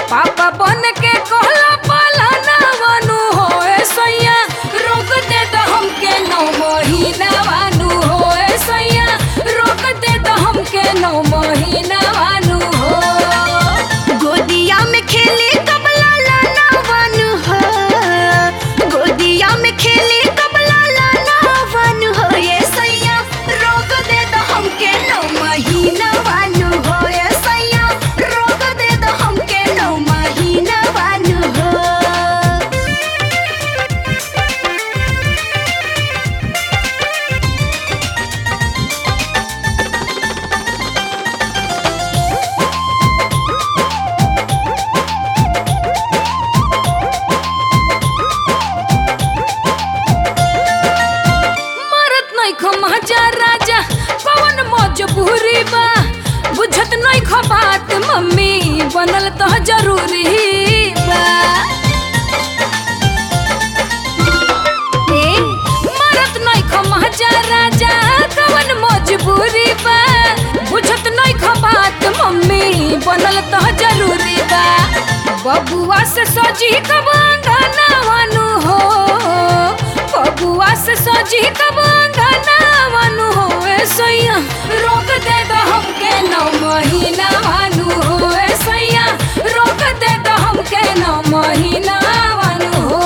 पापा बन के कहला पालाना वानु होए सैया रोक दे तो हमके नौ महीना वानु होए सैया रोक दे तो हमके नौ महीना वानु हो गोदिया में खेले कबला लाना वन हो गोदिया में खेले कबला लाना वन हो ये सैया रोक दे तो हमके नौ महीना वन हो ये सैया रोक दे तो हमके नौ महीना वन हो मरत नहीं खो महाजा राजा कौन मजबूरी बा बुझत नहीं खो बात मम्मी बनल तो जरूरी बा ए, मरत नहीं खो महाजा राजा कौन मजबूरी बा बुझत नहीं खो बात मम्मी बनल तो जरूरी बा बबुआ से सजी कब गाना वानु हो बबुआ से सजी कब गाना वानु हो ए सैया रोक दे दो हमके नौ महीना वानु हो ए सैया रोक दे दो हमके नौ महीना वानु हो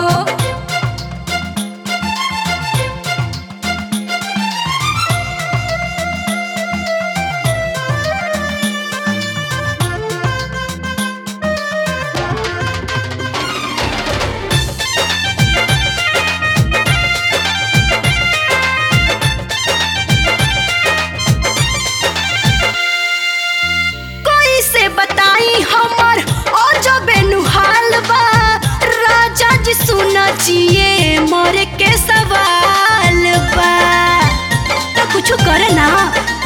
कोई से बताई हमर ओ जो बेनुहाल बा राजा जी सुना चाहिए मोरे के सवाल बा तो कुछ करे ना